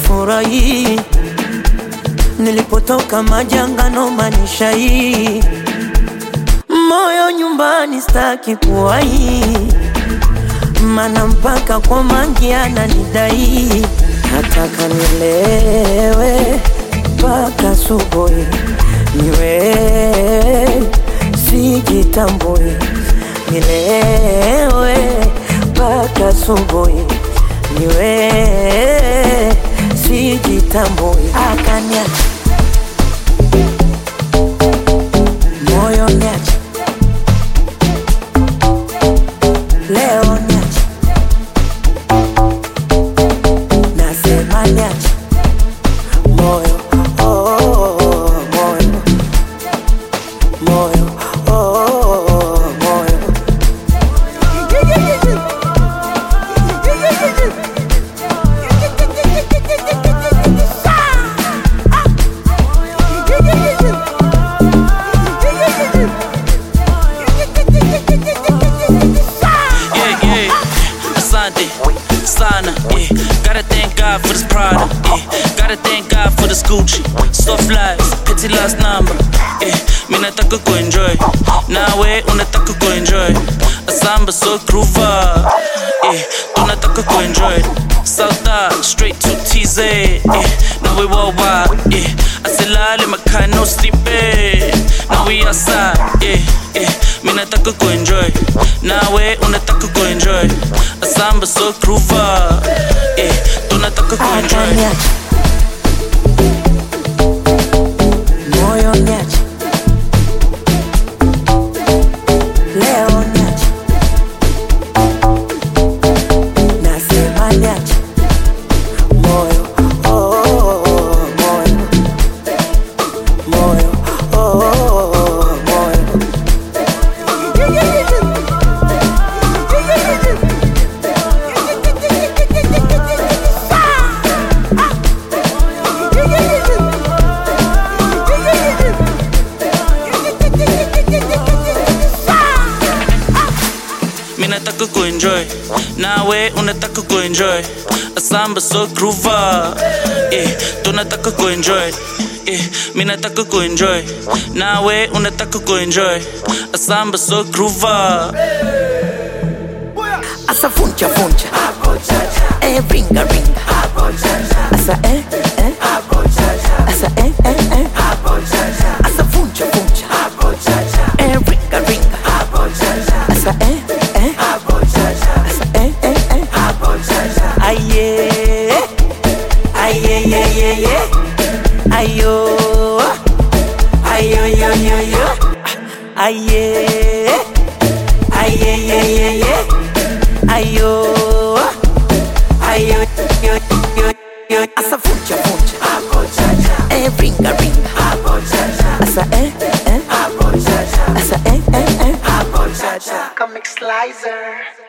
sifurahi nilipotoka majangano manisha hii moyo nyumbani staki kuwai mana mpaka kwa mangi ananidai nataka nilewe mpaka subuhi niwe sijitambui nilewe mpaka subuhi niwe sijitambui akaniacha moyo niacha leo niacha nasema niacha moyo oh, oh, oh, moyo moyo oh, oh, oh, moyo Yeah, yeah. Asante, sana, yeah. Gotta thank God for this product, yeah. Gotta thank God for this Gucci. Soft lies, pity last number, yeah. Mi nataka kuenjoy, nawe unataka kuenjoy. Asamba so groover, yeah. Tunataka kuenjoy. South straight to TZ, yeah. Now we worldwide, yeah. Asilale makai no sleeping. Now we outside, yeah, yeah. Mi nataka kuenjoy, nawe unataka kuenjoy. Asamba so groover, yeah. Tunataka kuenjoy. akaniacha moyo niacha leo niacha nasema niacha moyo oh, oh, oh, moyo moyo oh, oh, oh, moyo Mi nataka kuenjoy, nawe unataka kuenjoy. Asamba so groover, eh, tunataka kuenjoy. Eh, mi nataka kuenjoy, nawe unataka kuenjoy. Asamba so groover. asa funcha funcha eh ringa ringa asa eh eh asa eh eh eh asa funcha funcha eh ringa ringa asa eh eh asa eh eh eh aye aye ye ye ye ayo ayo yo yo yo aye aye ye ye ye ayo ayo yo yo yo asa funcha funcha eh ringa ringa asa eh eh asa eh eh eh Comic Slicer.